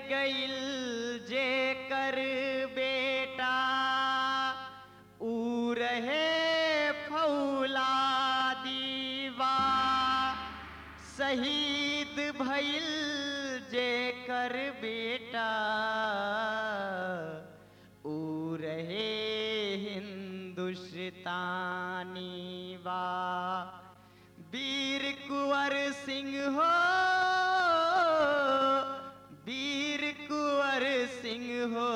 गईल जे कर बेटा ऊ रहे फौला दीवा शहीद भइल जे कर बेटा ऊ रहे हिंदुस्तानी वा वीर कुंवर सिंह हो वीर कुंवर सिंह हो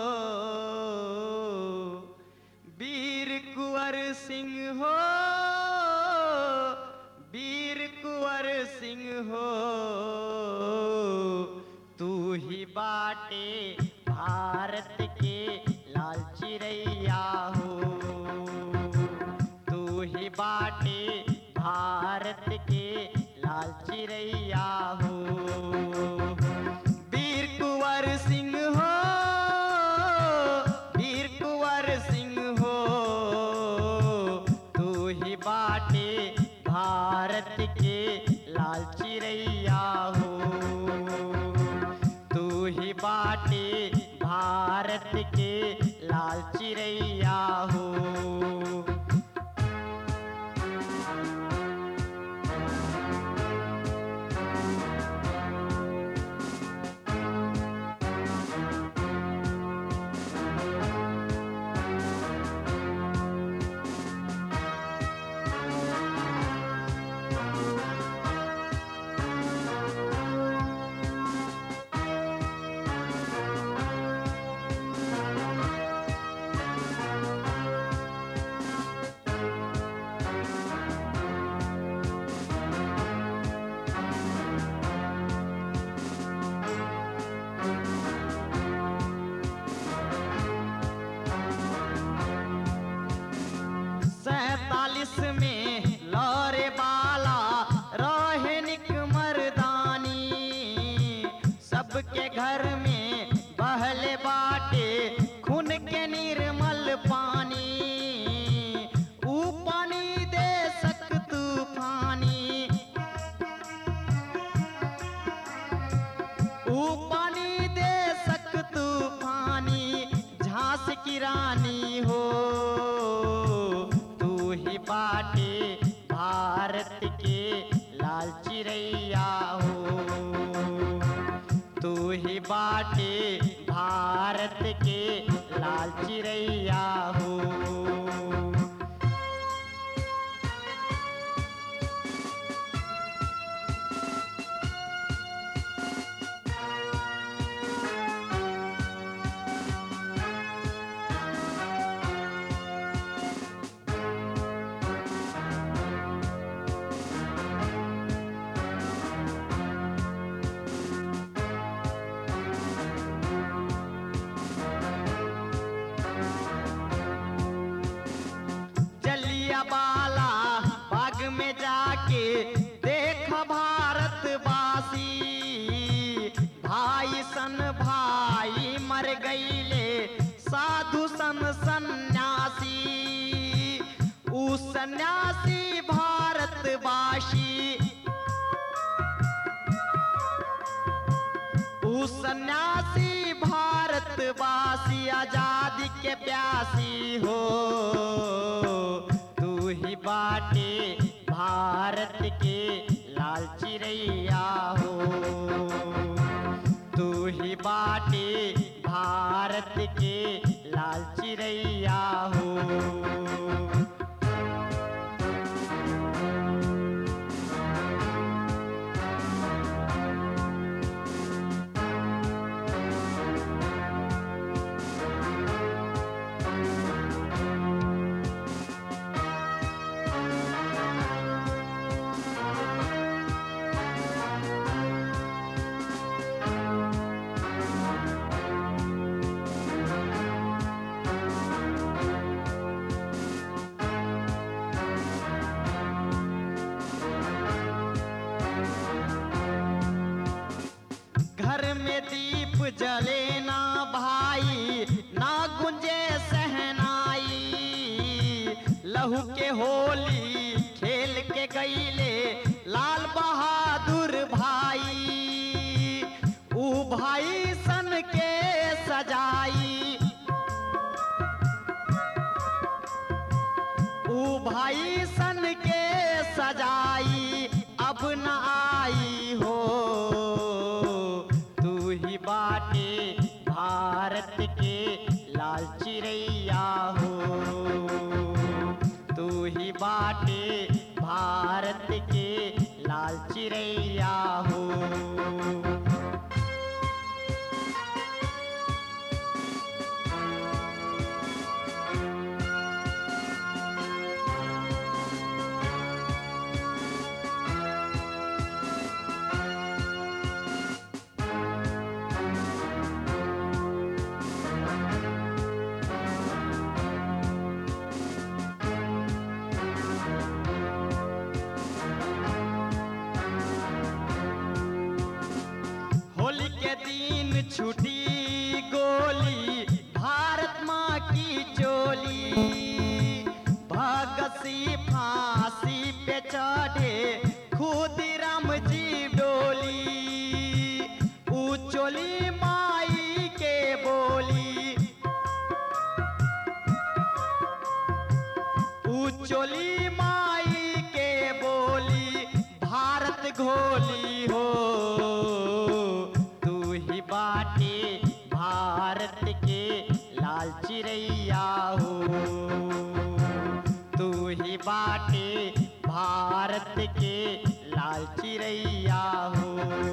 वीर कुंवर सिंह हो वीर कुंवर सिंह हो तू ही बाटे भारत के लाल चिड़ैया हो तू ही बाटे भारत के लाल चिड़ैया हो वीर कुंवर सिंह हो वीर कुंवर सिंह हो तू ही बाटे भारत के लाल चिड़ैया हो तू ही बाटे भारत के लाल चिड़ैया हो सैतालीस में लौरे बाला रोहिनिक मर्दानी सबके घर में बहले बाटे खून के निर्मल पानी ऊ पानी दे सक तूफानी ऊ पानी दे सक तूफानी झांस की रानी हो तू ही बाटे भारत के लाल चिड़ैया हो तू ही बाटे भारत के लाल चिड़ैया हो जलिया बाला बाग में जाके देख भारत वासी भाई सन भाई मर गईले साधु सन सन्यासी ऊ सन्यासी भारतवासी ऊ सन्यासी भारतवासी आजादी के प्यासी हो तू ही बाटे भारत के लाल चिड़ैया हो तू ही बाटे भारत के लाल चिड़ैया हो घर में दीप जले ना भाई ना गुंजे सहनाई लहू के होली खेल के गईले लाल बहादुर भाई ऊ भाई सन सजाई ऊ भाई सन के सजाई अब न आई हो तू ही बाटे भारत के लाल चिड़ैया हो तू ही बाटे भारत के लाल चिड़ैया हो होली के दिन छुटी गोली भारत माँ की चोली भगत सिंह फांसी पे चढ़े खुदराम जी डोली ऊ चोली माई के बोली ऊ चोली माई के बोली भारत घोली हो तू ही बाटे भारत के लाल चिड़ैया हो तू ही बाटे भारत के लाल चिड़ैया हो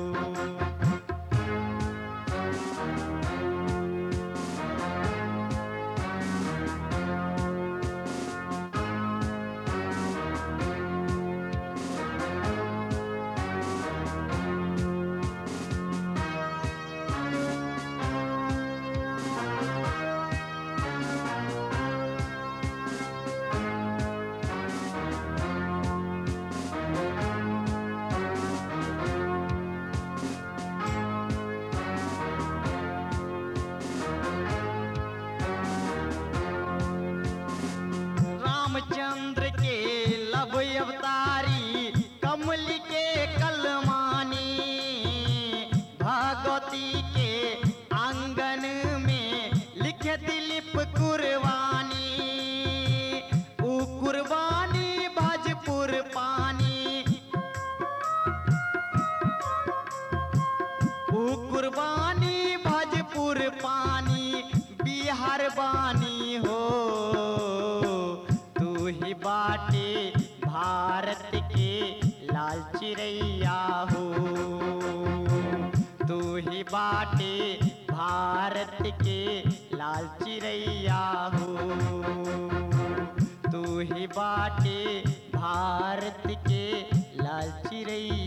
रामचंद्र के लब अवतारी कमल के कलमानी भगवती के आंगन में लिख दिलीप कुर्बानी ऊ कुर्बानी भजपुर पानी ऊ कुर्बानी भजपुर पानी बिहार बानी हो तू ही बाटे भारत के लाल चिड़ैया हो तू ही बाटे भारत के लाल चिड़ैया हो तू ही बाटे भारत के लाल चिड़ैया